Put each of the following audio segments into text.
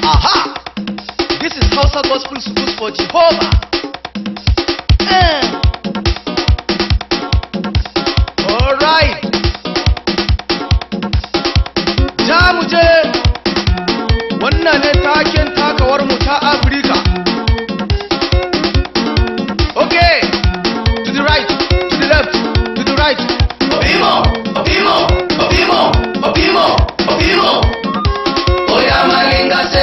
Aha! This is Hausa Gospel Schools for Jehovah. Eh. Alright. Ja mu je. Wannan ne taken takawar mu ta Afirka. Okay. To the right, to the left, to the right. Opimo, opimo, opimo, opimo, opimo. Oya malinga se.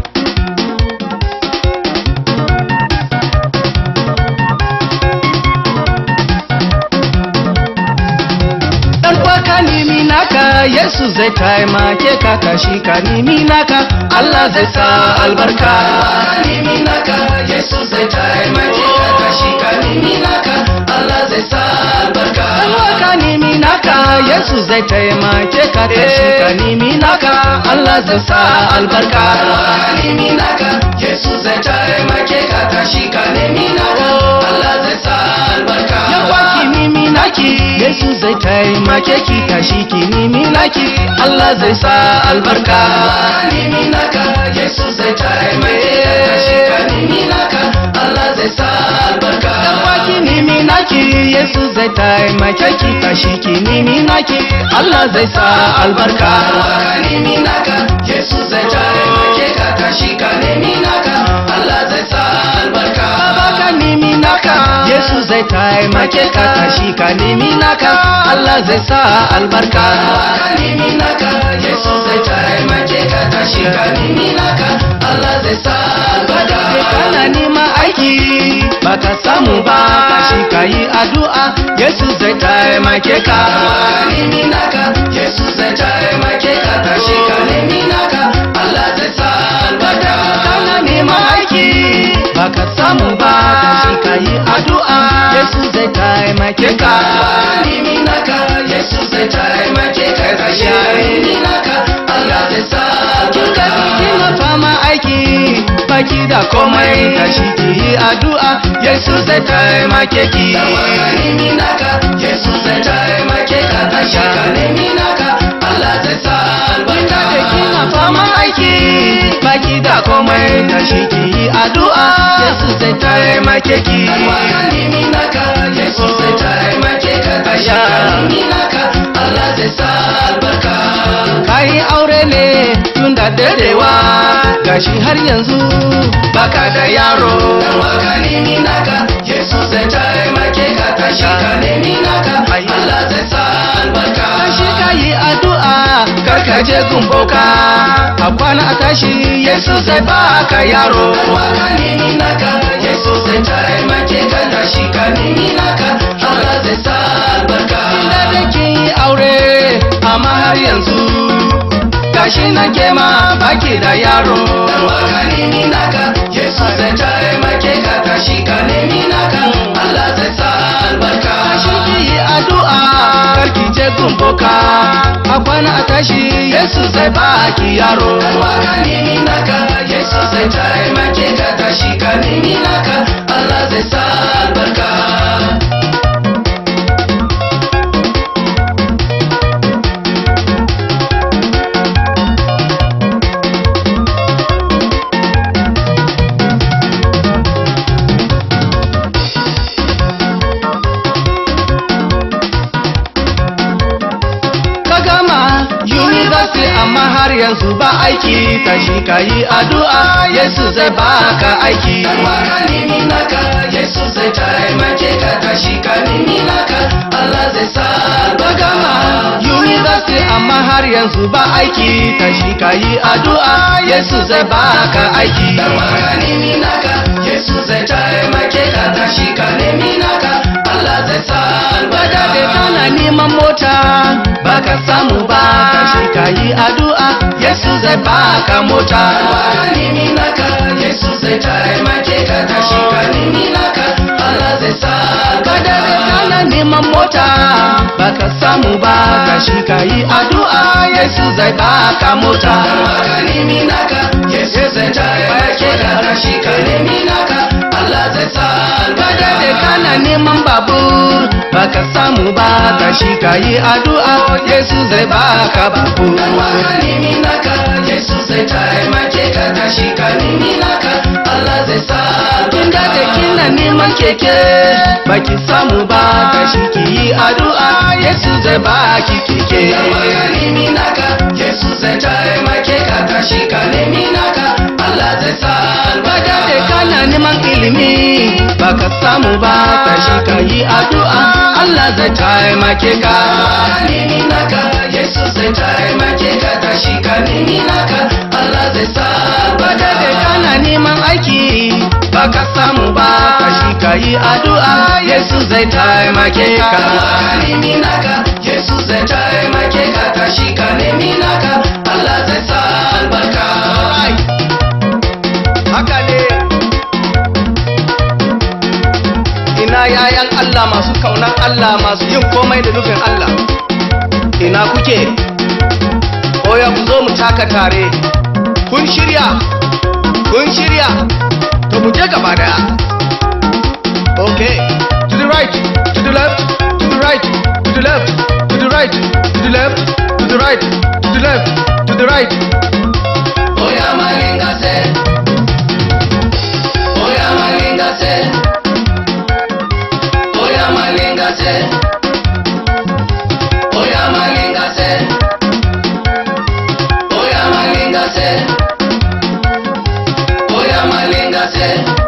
Dan ka nemi naka Yesu zai taimake ka tashi ka nemi naka Allah zai sa albarka Nimi naka, Yesu zai taimake ka tashi ka nimi naka, Allah zai sa albarka. Dan ka nemi naka Yesu zai taimake ka tashi ka nemi naka Allah zai sa albarka Nimi naka, Yesu zai taimake ka tashi ka nimi naka, Allah zai sa albarka. Yawa ki nemi naki Yesu zai taimake ki tashi ki nemi naki Allah zai sa albarka Nimi naka, Yesu zai taimake ka tashi ka nimi naka, Allah zai sa albarka. Yawa ki nemi naki Yesu zai taimake ki tashi ki nemi naki Allah zai sa albarka nemi naka Yesu zai taimake ka tashi ka nemi naka Allah zai sa albarka Baba ka nemi naka Yesu zai taimake ka tashi ka nemi naka Allah zai sa albarka ka nemi naka Yesu zai taimake ka tashi ka nemi naka Allah zai sa albarka Sai kana neman aiki baka samu ba tashi ka yi addu'a Yesu zai taimake ka ka nemi naka Yesu zai taimake ka tashi ka nemi naka Allah zai sa albarka kana neman aiki baka samu ba tashi ka yi addu'a Yesu zai taimake ka ka nemi naka Yesu zai taimake ka tashi ka nemi naka Allah zai sa Kin albarka gani kina fama aiki baki da komai tashi ki yi addu'a Yesu zai taimake ki ka nemi naka Yesu zai taimake ka tashi ka nemi naka Allah zai sa Kin albarka gani kina fama aiki baki da komai tashi ki yi addu'a Yesu zai taimake ki ka nemi naka Yesu zai taimake ka tashi ka nemi naka Allah zai sa albarka Kayi aure ne tun da dadewa gashi har yanzu baka da yaro ka nemi naka Yesu zai taimake ka tashi ka nemi naka Allah zai sa albarka Tashi ka yi addu'a kar ka je gumboka a kwana a tashi Yesu zai baka yaro ka nemi naka Yesu zai taimake ka tashi ka nemi naka Allah zai sa albarka da da kin yi aure amma har yanzu gashi na ke ma baki da yaro ka nemi naka Yesu zai taimake ka tashi ka nemi naka Allah zai sa albarka Tashi ki yi addu'a kar ki je gumboka a kwana a tashi Yesu zai baki yaro ka nemi naka Yesu zai taimake ka tashi ka nemi naka Allah zai sa albarka ka gama university amma har yanzu ba aiki tashi ka yi addu'a Yesu zai baka aiki ka nemi naka Yesu zai taimake ka tashi ka nemi naka Allah zai sa ka gama albarka university amma har yanzu ba aiki tashi ka yi addu'a Yesu zai baka aiki ka nemi naka Yesu zai taimake ka tashi ka nemi naka Allah zai sa Bada da albarka kana neman mota baka samu ba tashi ka yi addu'a Yesu zai baka mota ka nemi naka Yesu zai taimake ka tashi ka nemi naka Allah zai sa Bada da albarka kana neman mota baka samu ba tashi ka yi addu'a Yesu zai baka mota ka nemi naka Yesu zai taimake ka tashi ka nemi naka Allah zai sa Bada da albarka kana neman babur baka samu ba tashi ka yi addu'a Yesu zai baka babur ka nemi naka Yesu zai taimake ka tashi neman keke baki samu ba tashi ki yi addu'a yesu zai baki keke Yawa nemi naka Yesu zai taimake ka tashi ka nemi naka Allah zai sa Bada albarka da kana neman ilimi baka samu ba tashi ka yi addu'a Allah zai taimake ka nemi naka Yesu zai taimake ka tashi ka nemi naka Allah zai sa Bada da albarka kana neman aiki baka samu ba tashi ka yi addu'a Yesu zai taimake ka Yawa nemi naka Yesu zai taimake ka tashi ka nemi naka Allah zai sa albarka haka ne ina yayan Allah masu kaunan Allah masu yin komai da nufin Allah ina kuke oya ku zo mu taka tare kun shirya kun shirya to mu je gaba daya okay to the right to the left to the right to the left to the right to the left to the right to the left to the right Oya malinga se Oya malinga se Oya malinga se Oya malinga se Oya malinga se Oya malinga se